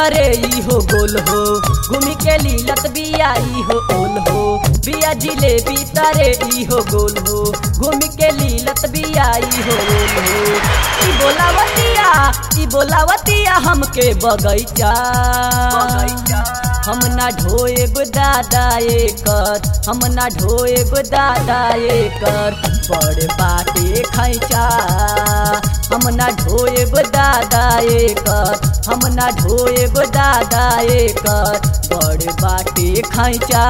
भीतरे ई हो गोल हो घूमी के लीलत बिया ई हो ओल हो बिया जिलेबी तरे ई हो गोल हो घूमी के लीलत बिया ई हो ओल हो ई बोलावतिया ई बोलावतिया हमके बगैचा हम ना ढोएब दादा एकर हम ना ढोएब दादा एकर बड़ बाटे खैचा हम ना ढोएब दादा एकर हम ना ढोएब दादा एकर बड़ बाटे खैचा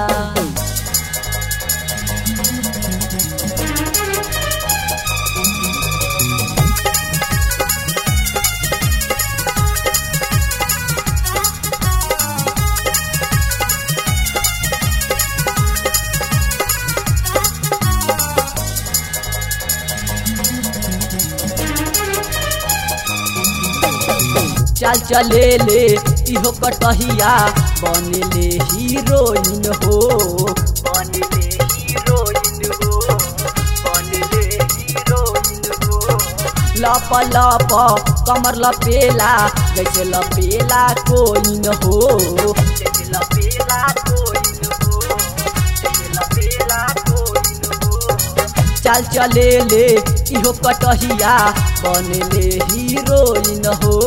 चल चले ले इहो कटहिया बनले हीरोइन हो बनले हीरोइन हो बनले हीरोइन हो लप लप कमर लपेला जैसे लपेला कोइन हो जैसे लपेला कोइन हो जैसे लपेला कोइन हो चल चले ले इहो कटहिया बनले हीरोइन हो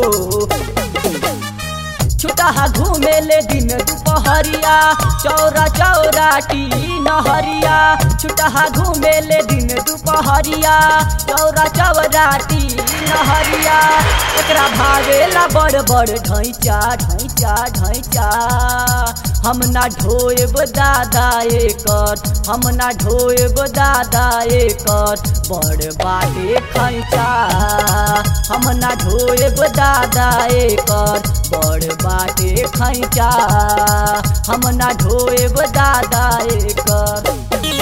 छुटहा घूमे ले दिन दुपहरिया चौरा चौराटी नहरिया छुटहा घूमे ले दिन दुपहरिया चौरा चौराटी नहरिया एकरा भागेला बड़ बड़ ढैचा ढैचा ढैचा हम ना ढोएब दादा एकर हम ना ढोएब दादा एकर बड़ बाटे खैचा हम ना ढोएब दादा एकर बड़ बाटे खैचा हम ना ढोएब दादा एकर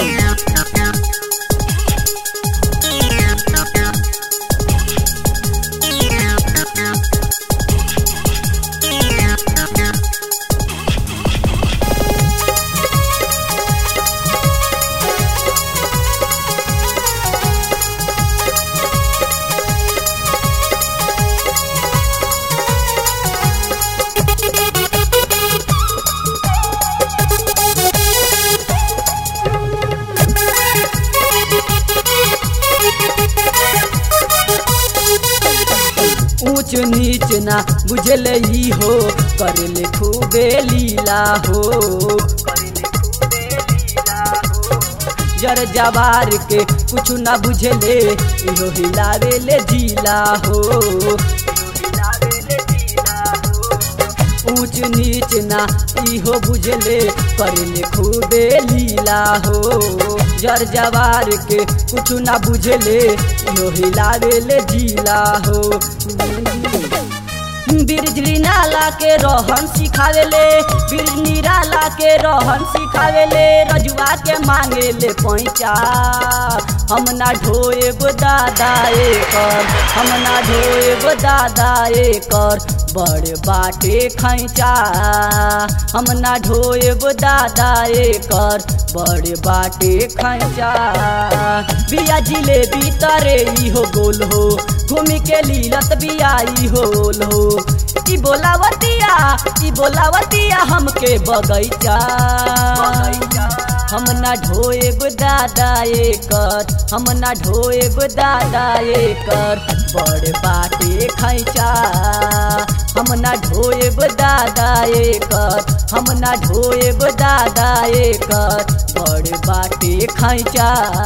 ऊंच नीच ना बुझले ही हो करले खूबे लीला हो जर जवार के कुछ ना बुझले इहो हिलावे ले जिला हो ऊंच नीच ना इहो बुझले करले खूबे लीला हो जर जवार के कुछ ना बुझले इहो हिलावे ले जिला हो बिरजली नाला के रहन सिखावेले बिरजनी नाला के रहन सिखावेले रजुआ के मांगे ले पैचा हम ना ढोएब दादा एकर हम ना ढोएब दादा एकर बड़ बाटे खैचा हम ना ढोएब दादा एकर बड़ बाटे खैचा बिया जिलेबी तरे ई हो गोल हो घूमी के लीलत बिया ई होल हो ई बोलावतिया ई बोलावतिया हमके बगैचा हम ना ढोएब दादा एकर हम ना ढोएब दादा एकर बड़ बाटे खैचा हम ना ढोएब दादा एकर हम ना ढोएब दादा एकर बड़ बाटे खैचा